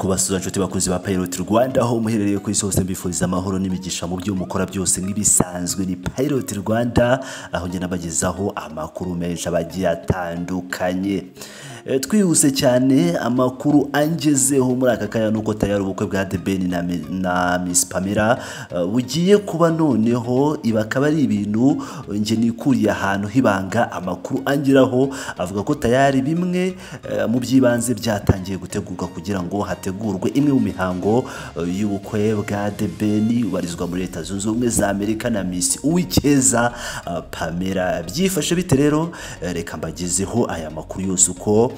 basura nshuti bakunzi ba Pilot Rwanda aho muherereye ku isi hose mbifuriza amahoro n'imigisha mu byo mukora byose nk'ibisanzwe ni Pilot Rwanda aho ngenda bagezaho amakuru menshi abagiye atandukanye E, twihuse cyane amakuru angezeho muri aka kanya nuko tayari ubukwe bwa The Ben na, Mi- na Miss Pamela eh, bugiye kuba noneho ibi akaba ari ibintu eh, nge nikuriye ahantu hibanga amakuru angeraho avuga ko tayari bimwe eh, mu by'ibanze byatangiye gutegurwa kugira ngo hategurwe imwe mu mihango eh, y'ubukwe bwa The Ben ubarizwa muri Leta Zunze Ubumwe za Amerika na Miss Uwicyeza eh, Pamela byifashe bite rero Eh, reka mbagezeho aya makuru yose uko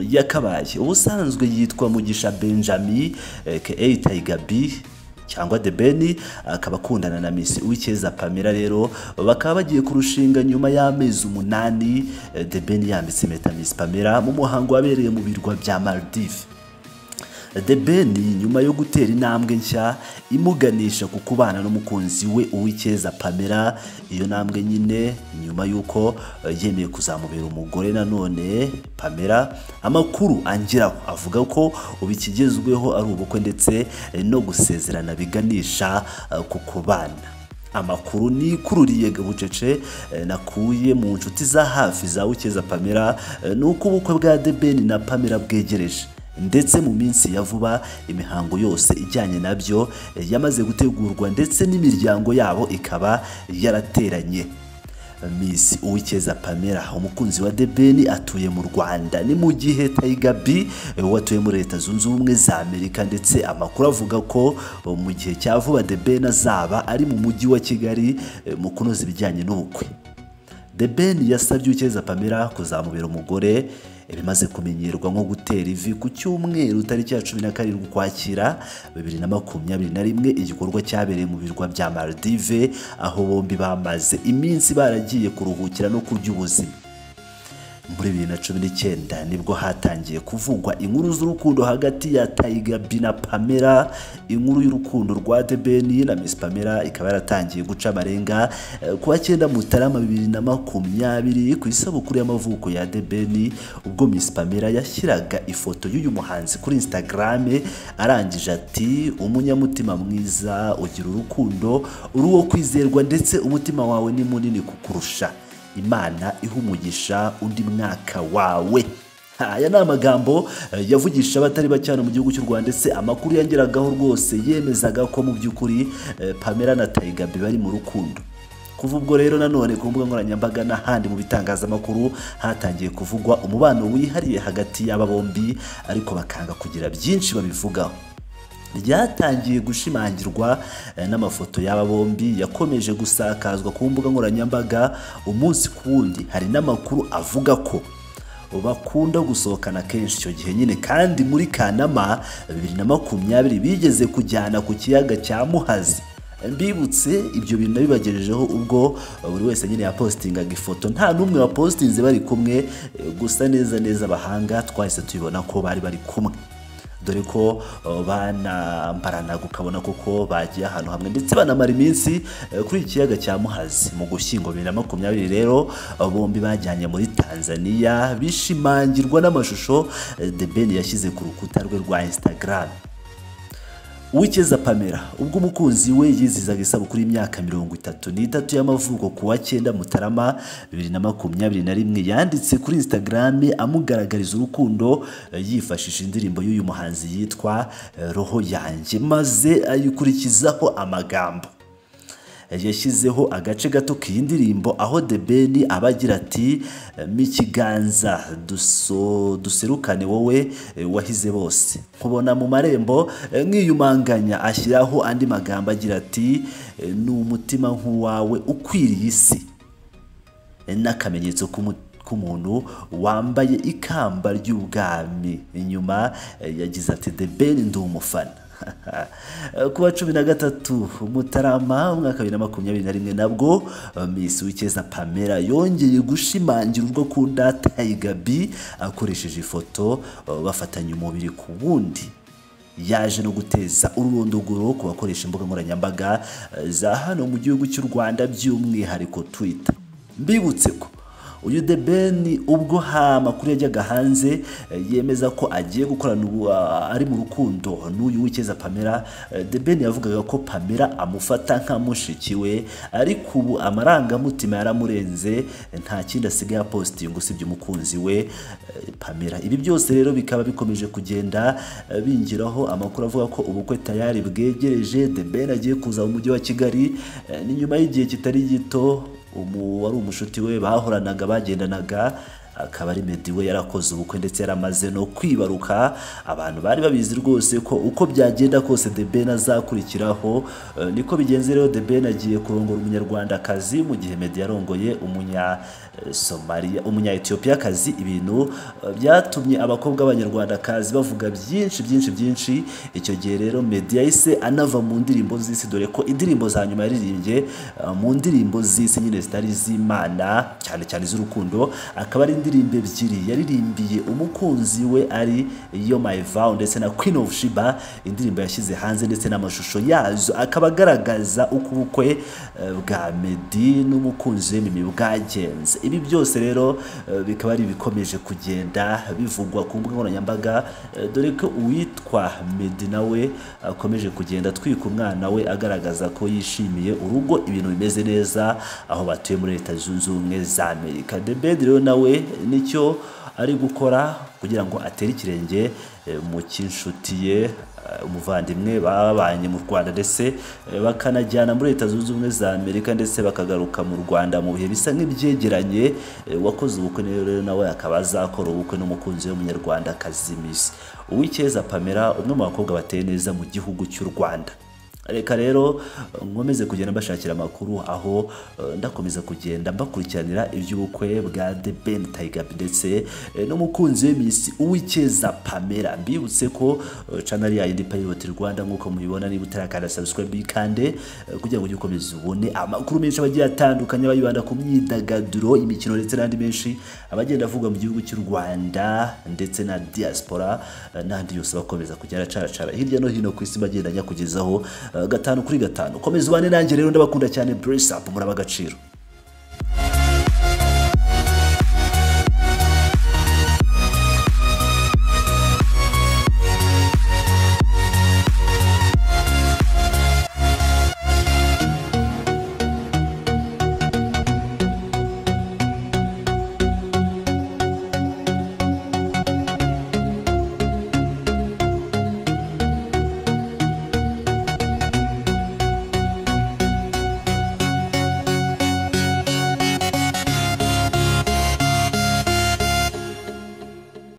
yakabaye ubusanzwe yitwa mugisha benjamin aka Tiger b cyangwa The Ben akaba akundana na Miss Uwicyeza Pamela rero bakaba bagiye kurushinga nyuma y'amezi umunani eh, The Ben yambitse impeta Miss Pamela mu muhango wabereye mu birwa bya Maldives The Ben nyuma yo gutera intambwe nshya imuganisha ku kubana n'umukunzi we Uwicyeza Pamela iyo ntambwe nyine nyuma y'uko eh, yemeye kuzamubera umugore nanone Pamela amakuru angeraho avuga ko ubu ikigezweho ari ubukwe ndetse eh, no gusezerana biganisha eh, ku kubana amakuru nikururiye bucece eh, nakuye mu nshuti za hafi za Ucyeza Pamela eh, ni uko ubukwe bwa The Ben na Pamela bwegereje ndetse mu minsi ya vuba imihango yose ijyanye nabyo eh, yamaze gutegurwa ndetse n'imiryango yabo ikaba yarateranye Miss Uwicyeza Pamela umukunzi wa The Ben atuye mu Rwanda ni mu gihe Tiger B eh, we atuye muri Leta Zunze Ubumwe za Amerika ndetse amakuru avuga ko eh, mu gihe cya vuba The Ben azaba ari mu mujyi wa Kigali eh, mu kunoza ibijyanye n'ubukwe The Ben yasabye Uwicyeza Pamela kuzamubera umugore bimaze kumenyerwa nko gutera ivi ku cyumweru tariki ya cumi na karindwi ukwakira bibiri na makumyabiri na rimwe igikorwa cyabereye mu birwa bya Maldives aho bombi bamaze iminsi baragiye kuruhukira no kurya ubuzima muri bibiri na cumi n'icyenda nibwo hatangiye kuvugwa inkuru z'urukundo hagati ya Tiger B na Pamela inkuru y'urukundo rwa The Ben na Miss Pamela ikaba yaratangiye guca amarenga eh, ku wa cyenda Mutarama bibiri na makumyabiri ku isabukuru y'amavuko ya The Ben ubwo Miss Pamela yashyiraga ifoto y'uyu muhanzi kuri Instagram arangije ati umunyamutima mwiza ugira urukundo uri uwo kwizerwa ndetse umutima wawe ni munini kukurusha imana iha umugisha undi mwaka wawe aya ni amagambo eh, yavugisha abatari bake hano mu gihugu cy'u rwanda ndetse amakuru yangeragaho rwose yemezaga ko mu by'ukuri eh, pamela na tayiga bari mu rukundo kuva ubwo rero nanone ku mbuga nkoranyambaga n'ahandi mu bitangazamakuru hatangiye kuvugwa umubano wihariye hagati y'aba bombi ariko bakanga kugira byinshi babivugaho ryatangiye gushimangirwa eh, n'amafoto y'aba bombi yakomeje gusakazwa ku mbuga nkoranyambaga umunsi ku wundi hari n'amakuru avuga ko bakunda gusohokana kenshi icyo gihe nyine kandi muri kanama bibiri na makumyabiri bigeze kujyana ku kiyaga cya muhazi mbibutse ibyo bintu nabibagejejeho ubwo eh, buri wese nyine yapositingaga ifoto nta n'umwe wapositinze bari kumwe eh, gusa neza neza abahanga twahise tubibona ko bari bari kumwe dore ko uh, banambaranaga ukabona koko bagiye ahantu hamwe ndetse banamara iminsi eh, kuri iki kiyaga cya muhazi mu gushyingo bibiri na makumyabiri rero uh, bombi bajyanye muri tanzania bishimangirwa n'amashusho eh, the ben yashyize ku rukuta rwe rwa instagram Uwicyeza Pamela ubwo umukunzi we yizizaga isabukuru y'imyaka mirongo itatu n'itatu y'amavuko ku wa cyenda Mutarama bibiri na makumyabiri na rimwe yanditse kuri Instagram amugaragariza urukundo eh, yifashishije indirimbo y'uyu muhanzi yitwa eh, Roho yanjye maze ayikurikizaho amagambo yashyizeho agace gato k'iyi ndirimbo aho The Ben aba agira ati “Mikiganza duso duserukane wowe eh, wahize bose nkubona mu marembo eh, nkiyumanganya ashyiraho andi magambo agira ati eh, ni umutima nk'uwawe ukwiriye isi n'akamenyetso k'umu- k'umuntu wambaye ikamba ry'ubwami inyuma eh, yagize ati the ben ndi umufana ku wa cumi na gatatu mutarama umwaka bibiri na makumyabiri na rimwe nabwo eh, miss wikeza pamela yongeye gushimangira urwo akunda tayiga b akoresheje ifoto eh, bafatanya umubiri ku wundi yaje no guteza ururondogoro ku bakoresha imbuga nkoranyambaga eh, za hano mu gihugu cy'u Rwanda by'umwihariko Twitter mbibutse ko uyu The Ben ubwo ha amakuru yajyaga hanze eh, yemeza ko agiye gukorana ubu ah, ari mu rukundo n'uyu w'icyeza Pamela eh, The Ben yavugaga ko Pamela amufata nka mushiki we ariko ubu amarangamutima yaramurenze eh, nta kindi asigaye apositiye ngo usibye umukunzi we eh, Pamela ibi byose rero bikaba bikomeje kugenda eh, bingiraho amakuru avuga ko ubukwe tayari bwegereje The Ben agiye kuza mu mujyi wa Kigali eh, ni nyuma y'igihe kitari gito umu wari umushuti we bahoranaga bagendanaga akaba ari Meddy we yarakoze ubukwe ndetse yaramaze no kwibaruka abantu bari babizi rwose ko uko byagenda kose The Ben azakurikiraho Eh, niko bigenze rero The Ben agiye kurongora umunyarwandakazi mu gihe Meddy yarongoye umunya eh, Somalia umunya Ethiopiyakazi ibintu eh, byatumye abakobwa b'abanyarwandakazi bavuga byinshi byinshi byinshi icyo gihe rero Meddy yahise anava mu ndirimbo z'isi dore ko indirimbo za nyuma yaririmbye eh, mu ndirimbo z'isi nyine zitari z'Imana cyane cyane z'urukundo akaba ari indirimbo ebyiri yaririmbiye umukunzi we ari yo My Vow ndetse na Queen of Sheba indirimbo yashyize hanze ndetse n'amashusho yazo akaba agaragaza uko ubukwe eh, bwa Meddy n'umukunzi we Mimi bwagenze ibi byose rero eh, bikaba ari ibikomeje kugenda bivugwa ku mbuga nkoranyambaga eh, dore ko uwitwa Meddy nawe akomeje kugenda atwika umwana we agaragaza ko yishimiye urugo ibintu bimeze neza aho batuye muri Leta Zunze Ubumwe za Amerika The Ben rero nawe nicyo ari gukora kugira ngo atere ikirenge eh, mu cy'inshuti ye eh, umuvandimwe babanye mu Rwanda ndetse eh, bakanajyana muri Leta Zunze Ubumwe za Amerika ndetse bakagaruka mu Rwanda mu bihe bisa nk'ibyegeranye eh, wakoze ubukwe rero nawe akaba azakora ubukwe n'umukunzi we w'umunyarwanda Kazimisi Uwicyeza Pamela umwe mu bakobwa bateye neza mu gihugu cy'u Rwanda reka rero nkomeze kugenda mbashakira amakuru aho eh, ndakomeza kugenda mbakurikiranira iby'ubukwe bwa The Ben Tiger ndetse eh, n'umukunzi we Miss Uwicyeza Pamela mbibutse ko eh, channel ya yindi Pilot Rwanda nk'uko mubibona niba utarakanda subscribe kandi kugira ngo ujye ukomeza ubone amakuru menshi abagiye atandukanye bayibanda ku myidagaduro imikino ndetse n'andi menshi abagenda avugwa mu gihugu cy'u Rwanda ndetse na diaspora eh, n'andi yose bakomeza kugenda acaracara hirya no hino ku isi bagenda nyakugezaho eh, gatanu kuri gatanu komeza ubane nanjye rero ndabakunda cyane bless up muraba agaciro